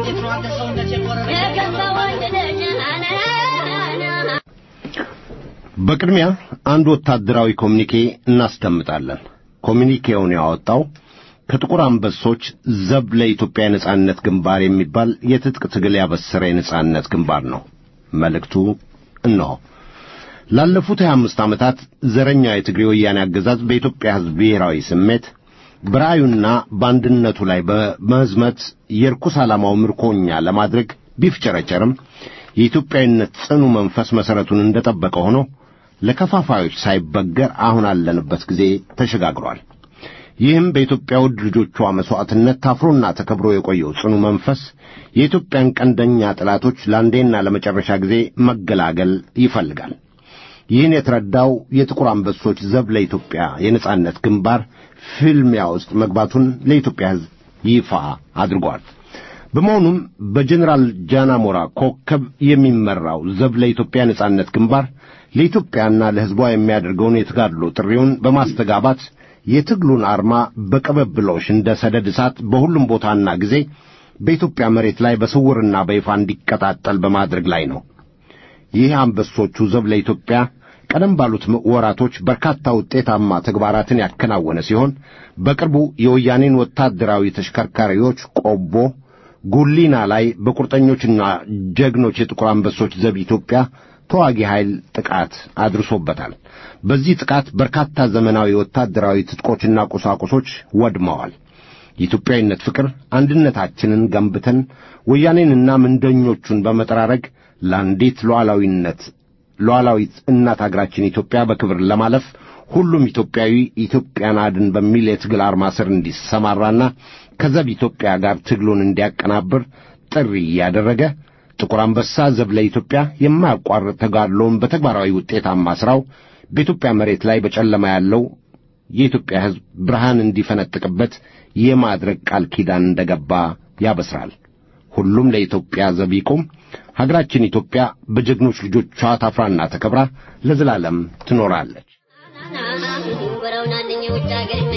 በቅድሚያ አንድ ወታደራዊ ኮሚኒኬ እናስደምጣለን። ኮሚኒኬውን ያወጣው ከጥቁር አንበሶች ዘብ ለኢትዮጵያ የነጻነት ግንባር የሚባል የትጥቅ ትግል ያበሰረ የነጻነት ግንባር ነው። መልእክቱ እነሆ። ላለፉት 25 ዓመታት ዘረኛ የትግሬ ወያኔ አገዛዝ በኢትዮጵያ ሕዝብ ብሔራዊ ስሜት በራእዩና በአንድነቱ ላይ በመዝመት የርኩስ ዓላማው ምርኮኛ ለማድረግ ቢፍጨረጨርም የኢትዮጵያዊነት ጽኑ መንፈስ መሠረቱን እንደጠበቀ ሆኖ ለከፋፋዮች ሳይበገር አሁን አለንበት ጊዜ ተሸጋግሯል። ይህም በኢትዮጵያ ውድ ልጆቿ መሥዋዕትነት ታፍሮና ተከብሮ የቆየው ጽኑ መንፈስ የኢትዮጵያን ቀንደኛ ጠላቶች ለአንዴና ለመጨረሻ ጊዜ መገላገል ይፈልጋል። ይህን የተረዳው የጥቁር አንበሶች ዘብ ለኢትዮጵያ የነጻነት ግንባር ፍልሚያ ውስጥ መግባቱን ለኢትዮጵያ ሕዝብ ይፋ አድርጓል። በመሆኑም በጀኔራል ጃናሞራ ኮከብ የሚመራው ዘብ ለኢትዮጵያ ነጻነት ግንባር ለኢትዮጵያና ለሕዝቧ የሚያደርገውን የተጋድሎ ጥሪውን በማስተጋባት የትግሉን አርማ በቀበብሎሽ እንደ ሰደድ እሳት በሁሉም ቦታና ጊዜ በኢትዮጵያ መሬት ላይ በስውርና በይፋ እንዲቀጣጠል በማድረግ ላይ ነው። ይህ አንበሶቹ ዘብ ለኢትዮጵያ ቀደም ባሉት ወራቶች በርካታ ውጤታማ ተግባራትን ያከናወነ ሲሆን በቅርቡ የወያኔን ወታደራዊ ተሽከርካሪዎች ቆቦ፣ ጉሊና ላይ በቁርጠኞችና ጀግኖች የጥቁር አንበሶች ዘብ ኢትዮጵያ ተዋጊ ኃይል ጥቃት አድርሶበታል። በዚህ ጥቃት በርካታ ዘመናዊ ወታደራዊ ትጥቆችና ቁሳቁሶች ወድመዋል። የኢትዮጵያዊነት ፍቅር አንድነታችንን ገንብተን ወያኔንና ምንደኞቹን በመጠራረግ ለአንዲት ሉዓላዊነት ሉዓላዊት እናት አገራችን ኢትዮጵያ በክብር ለማለፍ ሁሉም ኢትዮጵያዊ ኢትዮጵያን አድን በሚል የትግል አርማ ስር እንዲሰማራና ከዘብ ኢትዮጵያ ጋር ትግሉን እንዲያቀናብር ጥሪ እያደረገ ጥቁር አንበሳ ዘብ ለኢትዮጵያ የማያቋርጥ ተጋድሎውን በተግባራዊ ውጤታማ ሥራው በኢትዮጵያ መሬት ላይ በጨለማ ያለው የኢትዮጵያ ሕዝብ ብርሃን እንዲፈነጥቅበት የማድረግ ቃል ኪዳን እንደገባ ያበስራል። ሁሉም ለኢትዮጵያ ዘብ ይቁም። ሀገራችን ኢትዮጵያ በጀግኖች ልጆቿ ታፍራና ተከብራ ለዘላለም ትኖራለች። ወረውናንኝ ውጭ ሀገር